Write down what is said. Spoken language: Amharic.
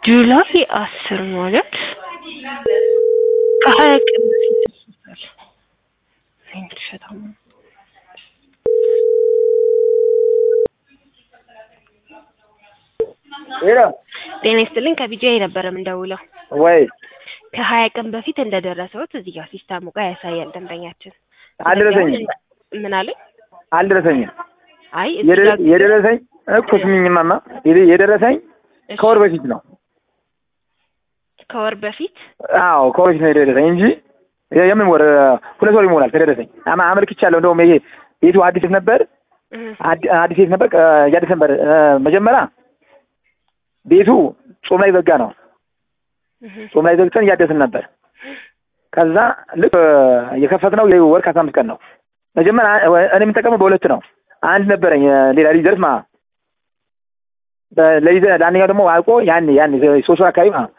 ጁላይ አስር ማለት ከሀያ ቀን በፊት ደርሶታል። እኔ ውሸታም ነው። ሄሎ ጤና ይስጥልኝ ከቢጂአይ ነበረ የምንደውለው። ወይ ከሀያ ቀን በፊት እንደደረሰውት እዚህ ጋር ሲስተሙ ጋር ያሳያል ደንበኛችን። አልደረሰኝም ምን አለኝ? አልደረሰኝም። አይ እዚህ የደ- ጋር የደረሰኝ እኮ ስሚኝማማ የደ- የደረሰኝ እሺ፣ ከወር በፊት ነው። ከወር በፊት አዎ ከወር በፊት ነው የደረሰኝ እንጂ የ- የምን ወር ሁለት ወር ይሞላል ከደረሰኝ። አማ- አመልክቻለሁ። እንደውም ይሄ ቤቱ አዲስ ነበር እህ፣ አዲ- አዲስ ቤት ነበር እያደስ ነበር። እ፣ መጀመሪያ ቤቱ ጾም ላይ ዘጋ ነው። እህ፣ ጾም ላይ ዘግተን እያደስን ነበር። ከዛ ልክ የከፈትነው ወር ከአስራ አምስት ቀን ነው። መጀመሪያ እኔ የምጠቀመው በሁለት ነው። አንድ ነበረኝ ሌላ ሊደርስ ማለት ነው። በ- ለይዘ ለአንደኛው ደግሞ አልቆ ያን ያን ሶስት ወር አካባቢ ማለት ነው